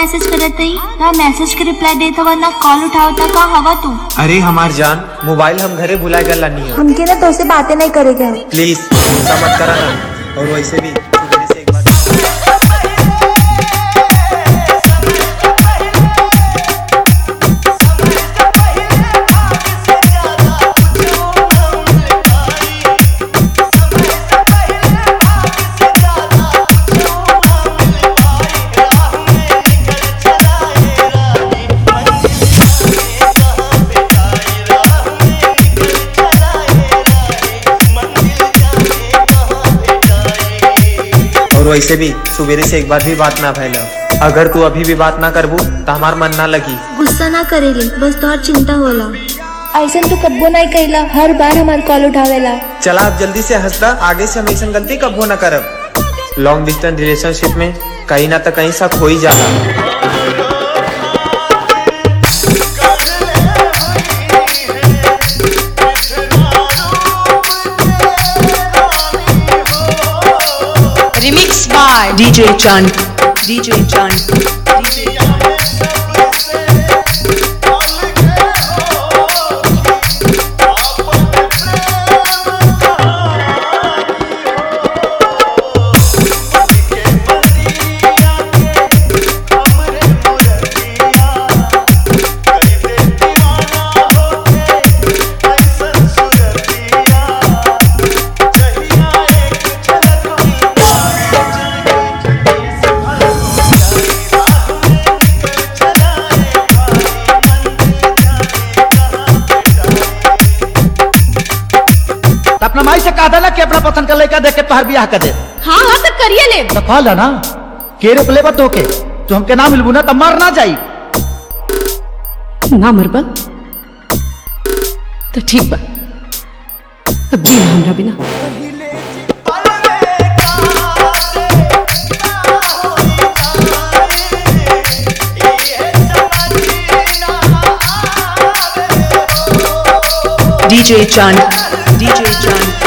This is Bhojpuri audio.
मैसेज करत रही ना मैसेज के रिप्लाई देत हवा ना कॉल उठावता का हवा तू अरे हमार जान मोबाइल हम घरे भुलाए गला नहीं है हमके ना तोसे बातें नहीं करेगा है प्लीज गुस्सा मत करा ना और वैसे भी तू मेरे से एक बार और वैसे भी सुबेरे से एक बार भी बात ना फैला अगर तू अभी भी बात ना करबू तो हमार मन ना लगी गुस्सा ना करेली बस तोहर चिंता होला ऐसा तू कब्बो नहीं कैला हर बार हमार कॉल उठावेला चला आप जल्दी से हंसता आगे से हम ऐसा गलती कब ना करब लॉन्ग डिस्टेंस रिलेशनशिप में कहीं ना तो कहीं सब हो ही जाला Remixed by DJ Chand. DJ Chand. तो अपना माई से कहा था ना कि अपना पसंद का लड़का देख के तोहर बियाह कर दे हाँ हाँ तो करिए ले तो कहल है ना के रोक लेबा तो के तो हमके ना मिलबू ना तो मर ना जाई ना मरबा तो ठीक बा अब जी हमरा बिना DJ Chand. DJ Chand.